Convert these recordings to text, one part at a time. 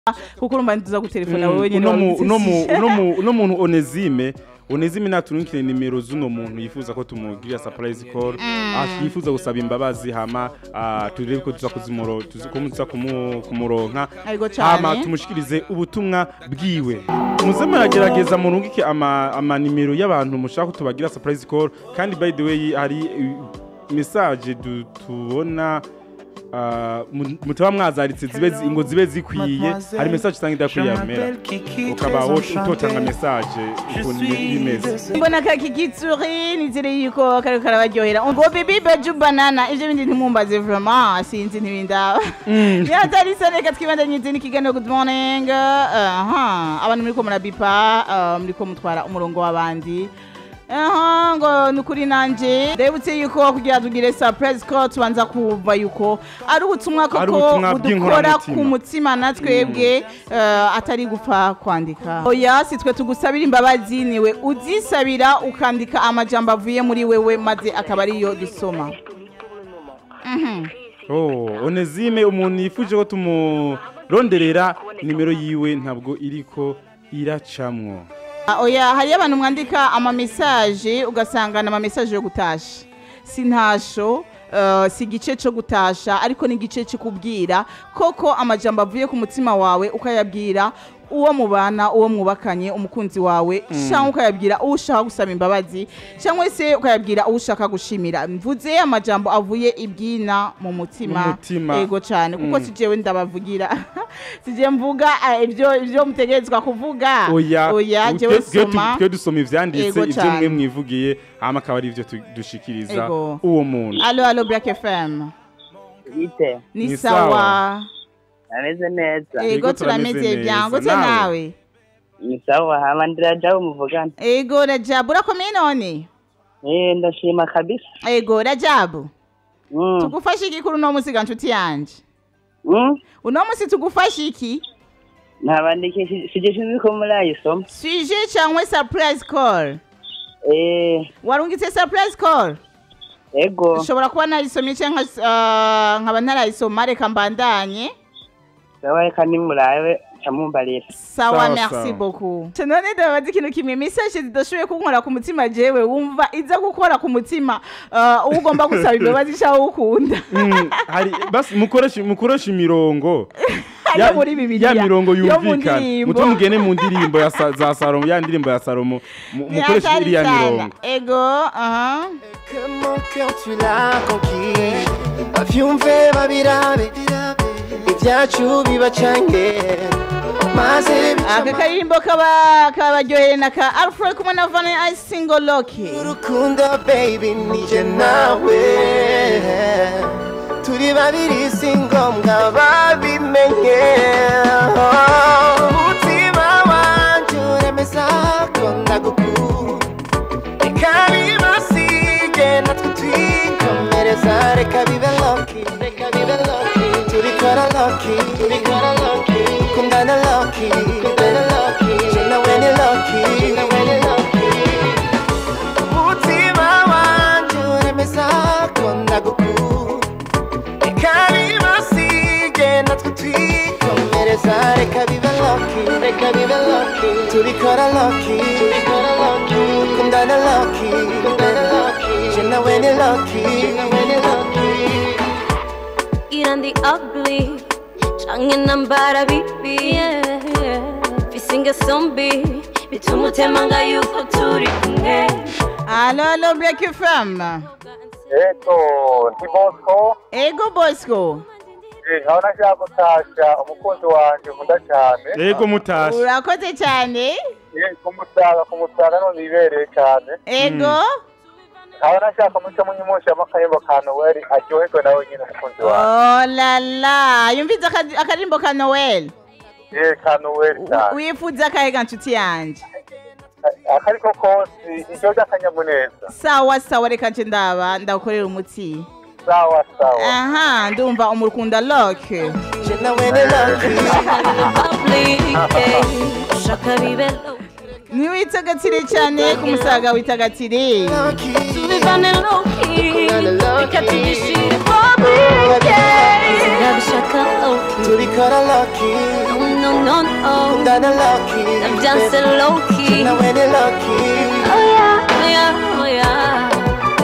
kuko urumva ntuza gutelefona wowe nyine uno mu- uno mu- wabitsisije. uno mu- uno muntu onezime onezime naturunkire nimero z'uno muntu yifuza ko tumugirira surprise call ah, yifuza gusaba imbabazi hama ah, turebe ko tuza kuzimuro tuza ko tuza kumu- kumuronka Ariko hama cane tumushikirize ubutumwa bwiwe muze muragerageza murungike ama, ama nimero y'abantu mushaka ko tubagira surprise call kandi by the way hari uh, message du- tubona ah, mu- mutaba mwazaritse zibe zi- ngo zibe zikwiye hari message usanga idakwiye yamera ukaba wo- utotanga message ukuntu bi- bimeze mbona kakikitsuri nizere yuko kariko karabaryohera ngo bibi baju banana ivyo bindi ntimumbaze vraiment sinzi ntibindaba yatari se reka twibandanyize n'ikiganiro good morning aha abantu muriko murabipa ah, muriko mutwara umurongo w'abandi aha ngo nukuri nanje ndebutse yuko kugira tugire surprise ko tubanza kuva yuko ari ubutumwa Ari koko ubutumwa budukora ku bw'inkoramutima. mutima na twebwe eh, atari gupfa kwandika oya si twe tugusabira imbabazi niwe uzisabira ukandika amajambo avuye muri wewe maze akaba ariyo dusoma oh onezime umuntu yifuje ko tumuronderera nimero yiwe ntabwo iriko iracamwo Ah, oya hariyo abantu mwandika amamesaje ugasanga ni amamesaje yo gutasha si ntasho eh, si igice cyo gutasha ariko ni igice cyo kubwira koko amajambo avuye ku mutima wawe ukayabwira uwo mubana uwo mwubakanye umukunzi wawe cyangwa ukayabwira uwo ushaka gusaba imbabazi cyangwa se ukayabwira uwo ushaka gushimira mvuze amajambo avuye ibwina mu mutima Mu mutima. yego cyane kuko si jewe ndabavugira si je mvuga eh, ibyo ibyo mutegerezwa kuvuga oya oya twe- jewe twe tu- soma twe dusoma ivyanditse Ego ivyo cane. mwe mwivugiye hama akaba ari ivyo tu- dushikiriza Ego. uwo muntu alo alo black fm bite ni Ni sawa sawa. ameze neza Yego, ego turameze turameze neza. byango te Nawe? nawe ni sawa hama ndirajaho muvugana ego rajabu urakomeye none eh ndashima kabisa ego rajabu mm. tugufashe iki kuri uno musi ga nshuti yanje mm? uno musi tugufashe iki ntabandike sigishinzwe ko murayisoma suje cyangwa surprise call eh warungitse surprise call ego ushobora kuba nayisomye cyangwa ah, nkaba ntarayisoma reka mbandanye sawa reka nimurabe camumbarira sawa Sawa, merci sawa. beaucoup Ce none ndabaza ikintu kimwe message zidashoboye kunkora ku mutima jewe wumva iza gukora ku mutima ah, uwo ugomba gusaba imbabazi cyangwa ukunda Mm, hari basi mukoreshe mukoreshe imirongo Yo muri Bibiliya. ya mirongo Yo mu yumvikana ndirimbo. muto mugene mu ndirimbo ya sa- za Salomo ya ndirimbo ya Salomo mu- mukoreshe Hatari iriya sana. mirongo ego aha Que mon cœur tu l'as conquis bavyumve babirabe ibyacu bibacange maze aka bicama karirimbo kaba kabaryoheye na ka alfred kumwe na vane i single loki urukundo baby nije nawe turi babiri si ngombwa babimenye umutima wanje uremeza ko ndagukunda reka bibasige natwe twikomereza reka bibe loki reka bibe loki tubikora loki tubikora loki kundana loki kundana loki je nawe ni loki nawe ni loki umutima wanje uremeza ko ndagukunda reka bibasige natwe twikomereza reka bibe loki reka bibe loki tubikora loki tubikora loki kundana loki kundana loki je nawe ni loki nawe ni loki irandi ugly canke nambara bibi yeah. fisinga sombi bituma utemanga yuko turi kumwe alo alo black fm Ego, ndi Bosco, ego bosco eh, nkaba nashaka gutasha umukunzi wanje nkunda cyane. ego mutashe urakoze cyane Eh, kumusaga, kumusaga none ibereye cyane. ego Nkaba nashaka muco munyimushamo akayimbo ka Noel aryoherwe nawe nyine umukunzi wanje. oh la la yumvize aka- akaririmbo ka noel Eh, ka Noel cyane. wifuza akahega nshuti yanje Akariko kose, ijyo ry'akanyamuneza. sawa sawa reka nje ndaba ndagukorera umuti Sawa, sawa. aha ndumva umurukunda loke je nawe ni loki Ugly, yeah. ushaka bibe low ntiwitagatire cyane ku musaga witagatire loki tubivane loki Kundana loki. reka tugishire bobi yeah. sinabishaka loki tubikora loki no no, no, no. Undana lucky. I'm dancing low key. Now when you're lucky. Oh yeah, oh yeah, oh yeah.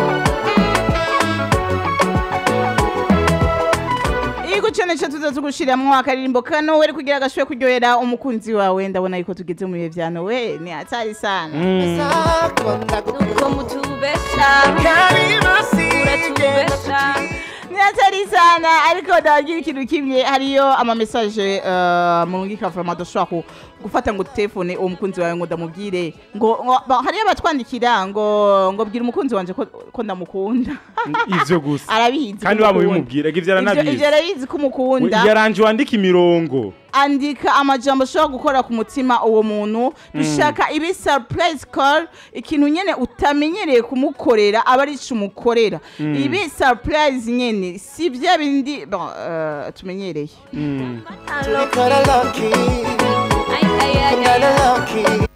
Ego cyane cyo tuza tugushiramwo akaririmbo kano weri kugira agashwe kuryohera umukunzi wawe ndabona yuko tugeze mu bihe vya Noel ni hatari sana Sako ndagukunda. Nuko mutubesha, Karima sige. uratubesha. ni hatari sana ariko ndagira ikintu kimwe hariyo ama message uh, murungika from adoshobora ku gufata ngo telefone uwo mukunzi wawe ngo ndamubwire ngo ngo- ba- hariyo abatwandikira ngo ngo bwira umukunzi wanje ko, ko ndamukunda ivyo gusa arabizi kandi ko waba umukunda. ubimubwira ivyo Ivyo- aranabizi ivyo arabizi ko umukunda yaranje wandika imirongo andika amajambo ashobora gukora ku mutima uwo muntu dushaka ibi surprise call ikintu nyene utamenyereye kumukorera aba ari ico umukorera ibi surprise nyene si vya bindi bon, eh, tumenyereye Tubikora lucky. Ay, ay, ay, ay, Undana ay. lucky.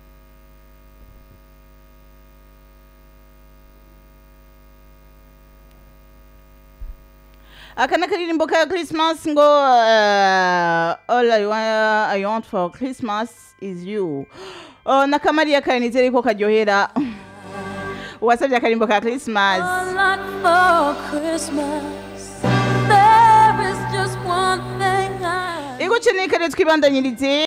aka ni akaririmbo ka christmas ngo eh, all I want, I want for christmas is you oh, nakamariya kare nizere ko karyohera uwasabye akarimbo ka christmas A lot for Christmas. There is just one thing I ego cene kare twibandanyirize